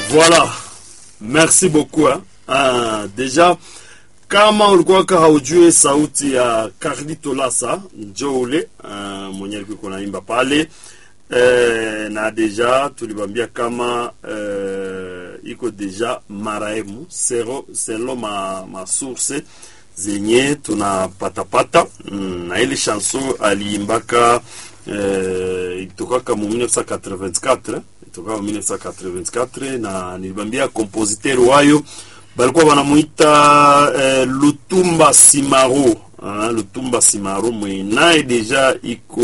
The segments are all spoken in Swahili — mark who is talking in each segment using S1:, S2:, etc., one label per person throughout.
S1: Voilà, merci beaucoup hein. Ah, deja kama ulikuwa haujue sauti ya Carlito Lasa njo ule uh, mwenye alikuwa naimba pale eh, na deja tulibambia kama eh, iko deja maraimu sero selo ma, ma source zenye tunapatapata mm, na ile chanson aliimbaka eh, itokaka mu 1984 itokaka mu 1984 na nilibambia kompositeur wayo balikuwa wanamuita eh, Lutumba Simaro ah, Lutumba Simaro mwe naye deja iko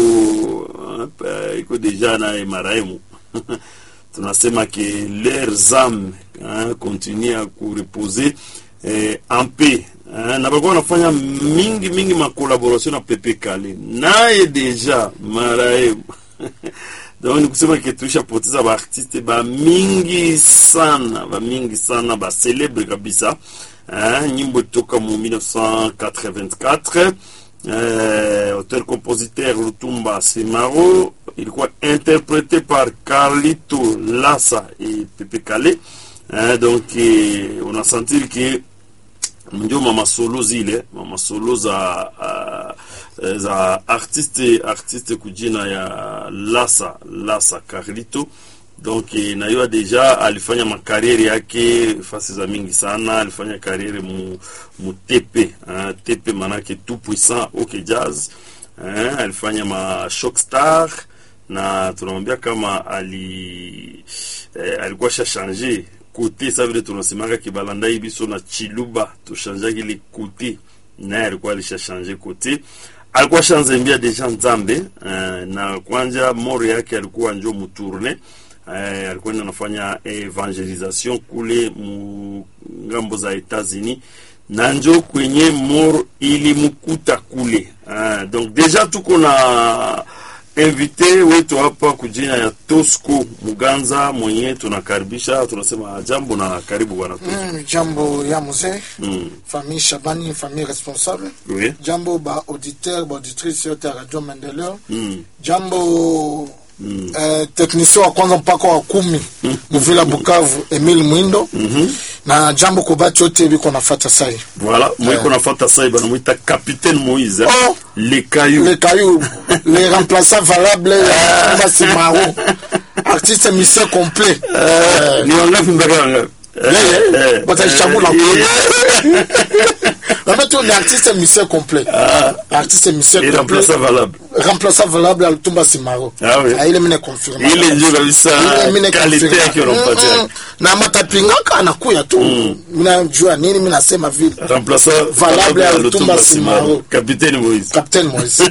S1: uh, iko deja naye maraimu tunasema ke leurs âmes hein, continue à kureposer eh, en paix hein, na balikuwa wanafanya mingi mingi makolaboration na Pepe Kale naye deja maraimu donc ni kusema ke tulishapoteza baartiste bamingi sana bamingi sana bacelebre kabisa eh, nyimbo toka mu 1984 eh, auteur compositeur Lutumba Simaro ilikuwa interprété par Carlito Lassa et Pepe Kale eh, donc eh, on a senti que ndio mama solo zile mama solo za uh, za artiste artiste kujina ya Lasa Lasa Carlito donc nayua deja alifanya makariere yake fasi za mingi sana alifanya kariere mu, mu tepe uh, tepe manake tout puissant ok jazz uh, alifanya ma shock star na tunamwambia kama ali eh, alikuwa shashange kote sa vile tunasemaka kibalandai biso na chiluba tushanjaki ile kote naye alikuwa alishashanje kote alikuwa shanzembia deja nzambe uh, na kwanja moro yake alikuwa njo mutourne uh, alikuwa anafanya evangelisation kule mu ngambo za Etats-Unis na njo kwenye moro ilimkuta kule uh, donc deja tuko na invité wetu hapa kujina ya Tosco Muganza mwenye tunakaribisha, tunasema jambo na karibu bwana Tosco.
S2: Mm, jambo ya mzee
S1: Mm.
S2: famille Shabani famille responsable
S1: Oui.
S2: jambo ba auditeur ba auditrice yote ya radio Maendeleo
S1: Mm.
S2: jambo eh, technicien wa kwanza mpaka wa kumi muvila Bukavu Emile Mwindo na jambo kubati yote biko nafata sai
S1: Voilà, mwiko nafata sai bana mwita Capitaine Moïse. hein.
S2: Oh.
S1: Le caillou.
S2: le caillou les remplaçants valables ya Kumba Simaro artiste mission complet Eh,
S1: Ni wangapi mbele wangapi?
S2: Yeye,
S1: eh,
S2: wataichagula
S1: eh,
S2: kule.
S1: eh,
S2: en fait on est artiste mission complet artiste mission
S1: Et
S2: complet
S1: remplaçant valable.
S2: remplaçant valable Altumba Simaro
S1: Ah oui.
S2: ile mine confirme
S1: Ile ndio kabisa
S2: Ile mine
S1: qualité
S2: confirme.
S1: yake unampatia.
S2: Mm, mm. na matapingaka anakuya tu minajua nini minasema vile
S1: Remplaçant
S2: Valable ya
S1: ya
S2: Lutumba Simaro.
S1: Capitaine Moïse.
S2: Captain Moise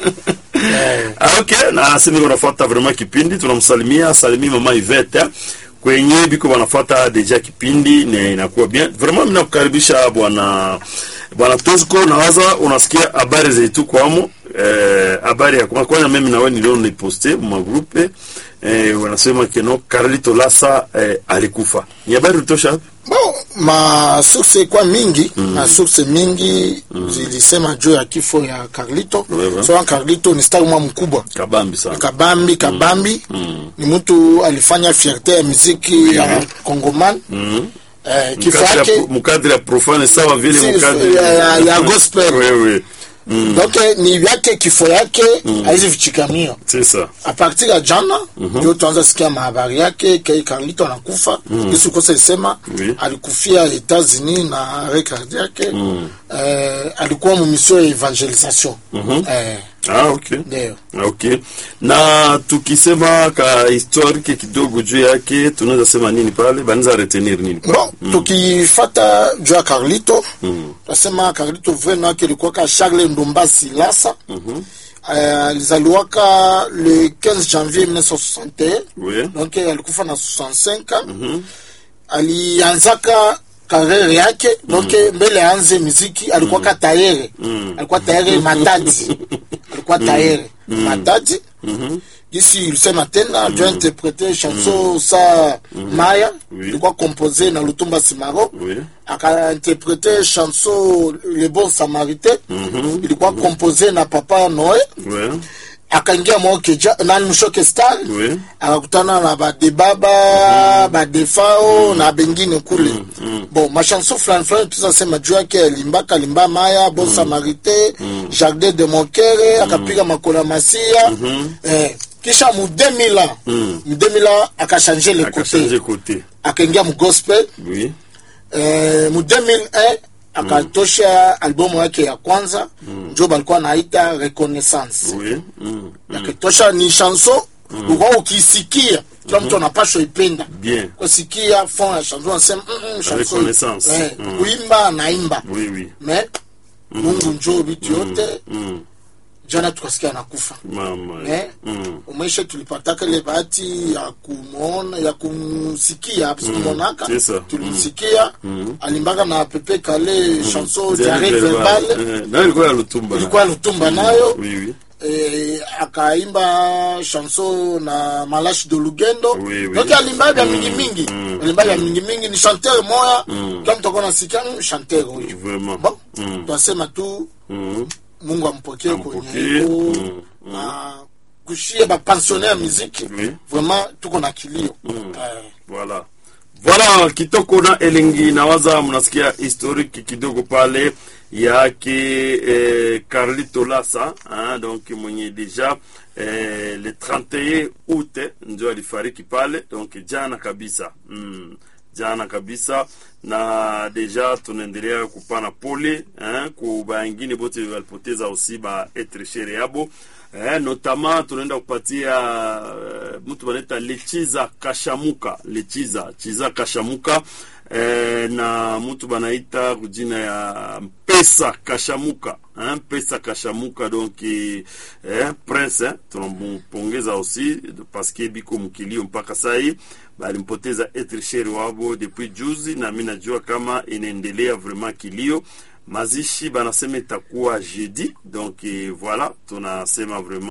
S2: Eh,
S1: Ah, ok na sisi niko nafuata vraiment kipindi tunamsalimia salimia mama Ivete kwenye biko wanafuata deja kipindi na inakuwa bien vraiment mimi nakukaribisha bwana bwana Tosco nawaza unasikia habari zetu kwamo eh, habari ya kwa kwanza mimi na wewe niliona niposte mu groupe eh, wanasema keno Carlito Lasa eh, alikufa ni habari utosha wapi?
S2: bon ma source kwa mingi ma source mingi zilisema juu ya kifo ya Carlito
S1: Wewe.
S2: so Carlito ni star mwa mkubwa
S1: kabambi sana
S2: kabambi kabambi ni mtu alifanya fierte ya muziki ya Kongoman eh, kifo
S1: Mkadri
S2: yake
S1: ya- mkadri ya profane sawa vile
S2: Si,
S1: mkadri
S2: ya- ya- ya gospel.
S1: wewe
S2: donc eh, ni vyake kifo yake haizi vichikamio
S1: c'est ça
S2: a partir ya jana ndio tuanza sikia mahabari yake ke Carlito anakufa Yesu kosa isema
S1: Oui.
S2: alikufia Etats-Unis na record yake eh, alikuwa mu mission ya evangelisation eh,
S1: ah okay
S2: ndio
S1: okay na tukisema ka historique kidogo juu yake tunaweza sema nini pale banaweza retenir nini
S2: bon tukifata juu ya Carlito tasema Carlito vrema yake ilikuwa ka Charles Ndumba Silasa Eh, alizaliwaka le 15 janvier 1961
S1: Oui.
S2: donc eh, alikufa na 65 ans alianzaka karere yake donc eh, mbele aanze muziki alikuwa ka tayere alikuwa tayere matadi alikuwa tayere matadi gisi ilisema tena alikuwa interprete chanson sa maya
S1: Oui.
S2: ilikuwa compose na lutumba simaro
S1: Oui.
S2: akainterprete chanson le bon samaritain ilikuwa compose na papa noe
S1: ouais
S2: akaingia mwaokeja nani mshoke star
S1: Oui.
S2: akakutana na badebaba badefao na bengine kule bon machanson fulani fulani tuzasema juu yake alimbaka alimba maya bon samarite jardin de monkere akapiga makola masia eh, kisha mu 2000 mu 2000 akashanje le
S1: akachange
S2: kote
S1: côté
S2: akaingia mu gospel
S1: oui
S2: eh, mu 2001 akatosha albumu yake ya kwanza njo balikuwa naita reconnaissance
S1: oui mm.
S2: yakitosha ni chanson ukwa ukisikia kila mtu anapashwa ipenda
S1: bien
S2: kusikia fond ya chanson anasema mm, mm, chanson
S1: Reconnaissance.
S2: eh,
S1: Mm.
S2: kuimba anaimba
S1: oui oui
S2: me mungu njo vitu yote
S1: mm.
S2: jana tukasikia anakufa
S1: mama
S2: Eh?
S1: mm.
S2: umeshe tulipataka ile bahati ya kumwona ya kumsikia sikumwonaka
S1: c'est ça.
S2: tulimsikia alimbaka na pepe kale chanson
S1: Diarrhée
S2: diarrhée
S1: verbale.
S2: verbale
S1: Eh, nayo ilikuwa ya lutumba
S2: ilikuwa lutumba nayo
S1: oui oui
S2: eh, akaimba chanson na malashi de lugendo
S1: Oui, oui.
S2: donc alimba vya mingi mingi alimba vya mingi mingi ni chanteur moya kila mtu akona nasikia mm, chanteur huyu
S1: vraiment
S2: bon
S1: Mm.
S2: twasema tu
S1: Mm.
S2: mungu ampokee
S1: Ampokee.
S2: kwenye iko
S1: Mm.
S2: na kushie bapensionnaire ya muziki
S1: Oui.
S2: vraiment tuko na kilio Eh,
S1: voilà voilà kitoko na elengi nawaza mnasikia historique kidogo pale yake eh, carlito lasa hein, donc mwenye deja eh, le 31 août ndio alifariki pale donc jana kabisa mm, jana kabisa na deja tunaendelea kupana pole eh, ku baingine bote walipoteza usi ba etre shere yabo eh, notama tunaenda kupatia eh, mtu wanaita lechiza kashamuka lechiza chiza kashamuka eh, na mtu banaita kujina ya mpesa kashamuka hein, mpesa kashamuka donc eh, prince eh, tunampongeza aussi paske biko mkilio mpaka sai balimpoteza etrisheri wabo depuis juzi na mi najua kama inaendelea vraiment kilio mazishi banasema itakuwa jeudi donc eh, voilà tunasema vraiment